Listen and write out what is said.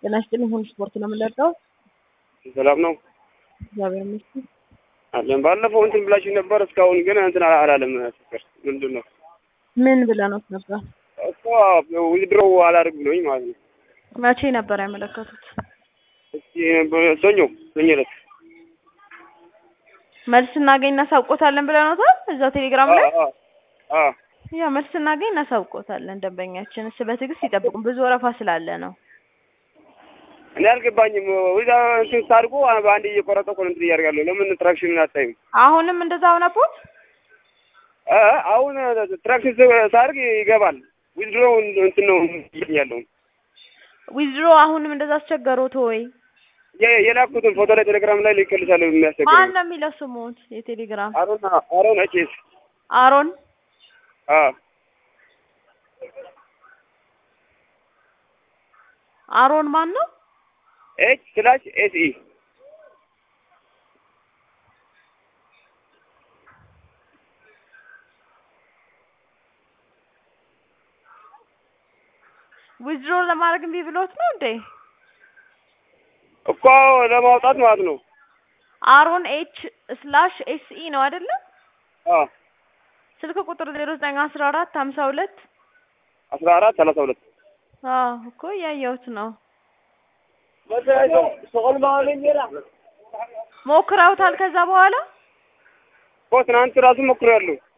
ጤና ይስጥልኝ። ሁሉ ስፖርት ነው የምንለቀው። ሰላም ነው እግዚአብሔር ይመስገን። አለን። ባለፈው እንትን ብላችሁ ነበር፣ እስካሁን ግን እንትን አላለም። ፍቅር ምንድን ነው ምን ብለኖት ነበር? እኮ ዊዝድሮው አላደርግ ብሎኝ ማለት ነው። መቼ ነበር ያመለከቱት? እስኪ ሰኞ ሰኞ ዕለት መልስ እናገኝ እናሳውቆታለን ብለኖታል። እዛው ቴሌግራም ላይ አ- አ- አ ያ መልስ እናገኝ እናሳውቆታለን። ደንበኛችን እስ በትዕግስት ይጠብቁን፣ ብዙ ወረፋ ስላለ ነው። እኔ አልገባኝም። ወይዛ እንትን ሳድርጎ በአንድ እየቆረጠ እኮ ነው እንትን እያደርጋለሁ። ለምን ትራክሽን አታይም? አሁንም እንደዛ ሆነቦት አ አሁን ትራክሽን ሳድርግ ይገባል። ዊዝድሮው እንትን ነው ያለው ዊዝድሮ አሁንም እንደዛ አስቸገሮት ወይ? የ- የላኩትን ፎቶ ላይ ቴሌግራም ላይ ልክልሻለሁ። ማን የሚያስቸግረው ነው የሚለው ስሙት? የቴሌግራም አሮን አሮን ኤችኤስ አሮን አ አሮን ማን ነው? ኤች ስላሽ ኤስ ኢ ዊዝድሮ ለማድረግ እምቢ ብሎት ነው እንዴ? እኮ ለማውጣት ማለት ነው። አሮን ኤች ስላሽ ኤስ ኢ ነው አይደለ? አ ስልክ ቁጥር ዜሮ ዘጠኝ አስራ አራት ሀምሳ ሁለት አስራ አራት ሰላሳ ሁለት አዎ እኮ እያየሁት ነው። ሞክረውታል ከዛ በኋላ እኮ ትናንት ራሱ ሞክሬያለሁ።